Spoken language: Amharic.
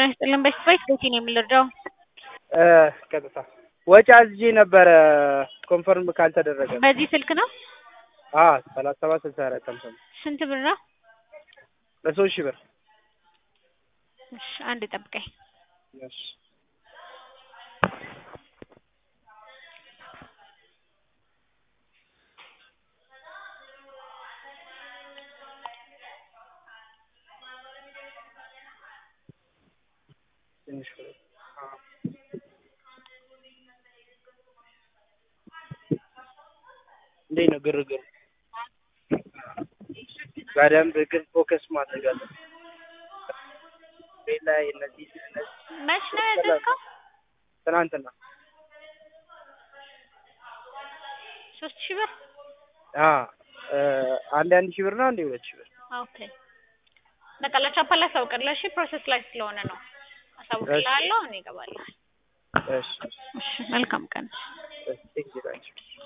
ይስጥልን። በስፋይት ቤቴ ነው የምንረዳው። ቀጥታ ወጪ አዝዤ ነበረ ኮንፈርም ካልተደረገ በዚህ ስልክ ነው። ሰላሳ ሰባት ስልሳ አራት ሃምሳ ነው ስንት ብር ነው? በሶስት ሺህ ብር እሺ አንድ ጠብቀኝ። እሺ ትንሽ ብር እንዴት ነው ግርግር? በደንብ ግን ፎከስ ማድረግ አለ። ቤት ላይ እነዚህ እነዚህ መች ነው ያዘዝከው? ትናንትና ሶስት ሺህ ብር አ አንድ አንድ ሺህ ብር ነው አንድ ሁለት ሺህ ብር ኦኬ። በቃ ለቻፓ ላሳውቅልህ። እሺ ፕሮሰስ ላይ ስለሆነ ነው። አሳውቅልሃለሁ። እኔ እገባለሁ። እሺ እሺ መልካም ቀን። እሺ ቴንኪው